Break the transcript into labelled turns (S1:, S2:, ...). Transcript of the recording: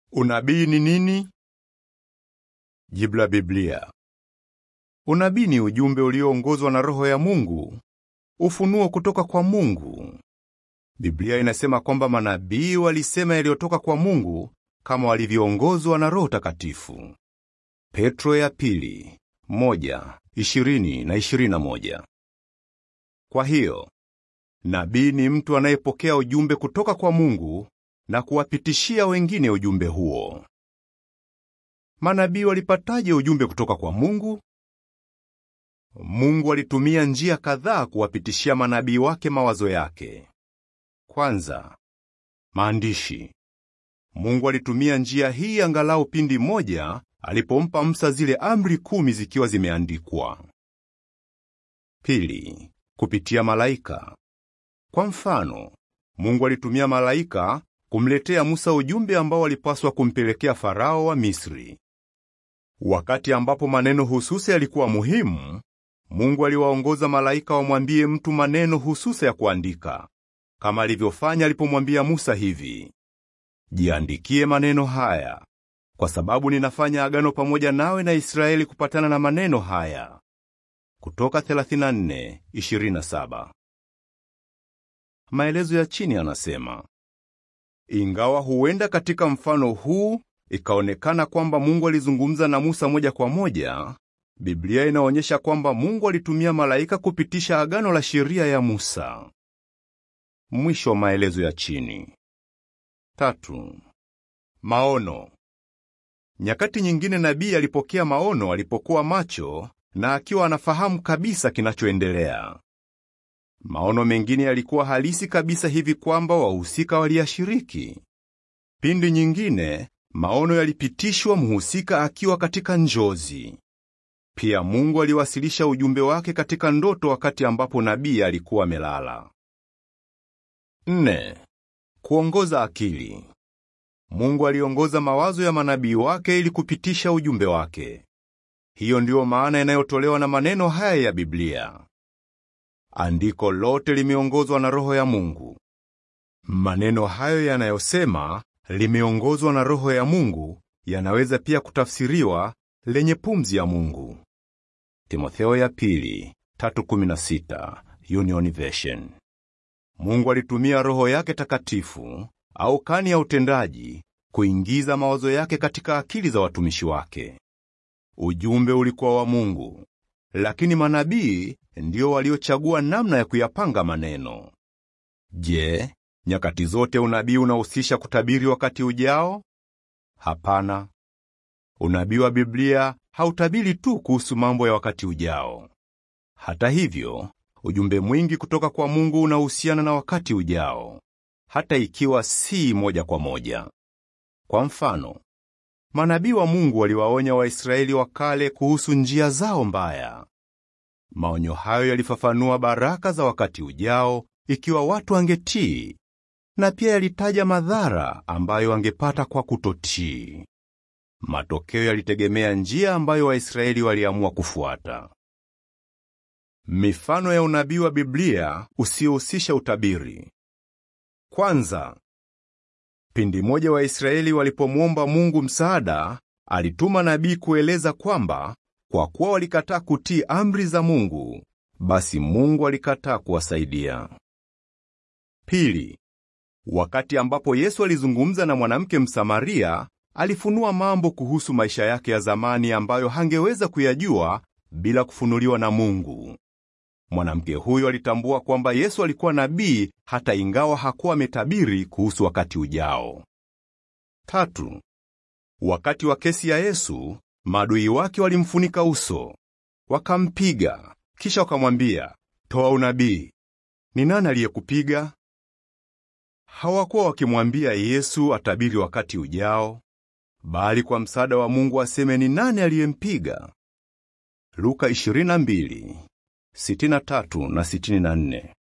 S1: Unabii ni nini? Jibu la Biblia. Unabii ni ujumbe ulioongozwa na Roho ya Mungu, ufunuo kutoka kwa Mungu. Biblia inasema kwamba manabii walisema yaliyotoka kwa Mungu kama walivyoongozwa na Roho Takatifu. Petro ya pili, moja, ishirini na ishirini na moja. Kwa hiyo, nabii ni mtu anayepokea ujumbe kutoka kwa Mungu na kuwapitishia wengine ujumbe huo. Manabii walipataje ujumbe kutoka kwa Mungu? Mungu alitumia njia kadhaa kuwapitishia manabii wake mawazo yake. Kwanza, maandishi. Mungu alitumia njia hii angalau pindi moja alipompa Musa zile amri kumi zikiwa zimeandikwa. Pili, kupitia malaika. Kwa mfano, Mungu alitumia malaika kumletea Musa ujumbe ambao alipaswa kumpelekea Farao wa Misri. Wakati ambapo maneno hususi yalikuwa muhimu, Mungu aliwaongoza malaika wamwambie mtu maneno hususi ya kuandika, kama alivyofanya alipomwambia Musa hivi: Jiandikie maneno haya, kwa sababu ninafanya agano pamoja nawe na Israeli kupatana na maneno haya. Kutoka 34:27. Maelezo ya chini yanasema, ingawa huenda katika mfano huu ikaonekana kwamba Mungu alizungumza na Musa moja kwa moja, Biblia inaonyesha kwamba Mungu alitumia malaika kupitisha agano la sheria ya Musa. Mwisho wa maelezo ya chini. Tatu, maono. Nyakati nyingine nabii alipokea maono alipokuwa macho na akiwa anafahamu kabisa kinachoendelea. Maono mengine yalikuwa halisi kabisa hivi kwamba wahusika waliyashiriki. Pindi nyingine maono yalipitishwa mhusika akiwa katika njozi. Pia Mungu aliwasilisha ujumbe wake katika ndoto wakati ambapo nabii alikuwa amelala. Nne, kuongoza akili. Mungu aliongoza mawazo ya manabii wake ili kupitisha ujumbe wake. Hiyo ndiyo maana inayotolewa na maneno haya ya Biblia. Andiko lote limeongozwa na Roho ya Mungu. Maneno hayo yanayosema limeongozwa na Roho ya Mungu yanaweza pia kutafsiriwa lenye pumzi ya Mungu. Timotheo ya pili, 3:16, Union Version. Mungu alitumia Roho yake takatifu au kani ya utendaji kuingiza mawazo yake katika akili za watumishi wake. Ujumbe ulikuwa wa Mungu, lakini manabii ndio waliochagua namna ya kuyapanga maneno. Je, nyakati zote unabii unahusisha kutabiri wakati ujao? Hapana. Unabii wa Biblia hautabiri tu kuhusu mambo ya wakati ujao. Hata hivyo, ujumbe mwingi kutoka kwa Mungu unahusiana na wakati ujao, hata ikiwa si moja kwa moja. Kwa mfano, manabii wa Mungu waliwaonya Waisraeli wa kale kuhusu njia zao mbaya. Maonyo hayo yalifafanua baraka za wakati ujao ikiwa watu wangetii, na pia yalitaja madhara ambayo wangepata kwa kutotii. Matokeo yalitegemea njia ambayo Waisraeli waliamua kufuata. Mifano ya unabii wa Biblia usiohusisha utabiri. Kwanza, pindi moja Waisraeli walipomwomba Mungu msaada, alituma nabii kueleza kwamba kwa kuwa walikataa kutii amri za Mungu, basi Mungu alikataa kuwasaidia. Pili, wakati ambapo Yesu alizungumza na mwanamke Msamaria, alifunua mambo kuhusu maisha yake ya zamani ambayo hangeweza kuyajua bila kufunuliwa na Mungu. Mwanamke huyo alitambua kwamba Yesu alikuwa nabii hata ingawa hakuwa ametabiri kuhusu wakati ujao. Tatu, wakati wa kesi ya Yesu, maadui wake walimfunika uso, wakampiga, kisha wakamwambia, toa unabii. Ni nani aliyekupiga? Hawakuwa wakimwambia Yesu atabiri wakati ujao, bali kwa msaada wa Mungu aseme ni nani aliyempiga. Luka 22, 63 na 64.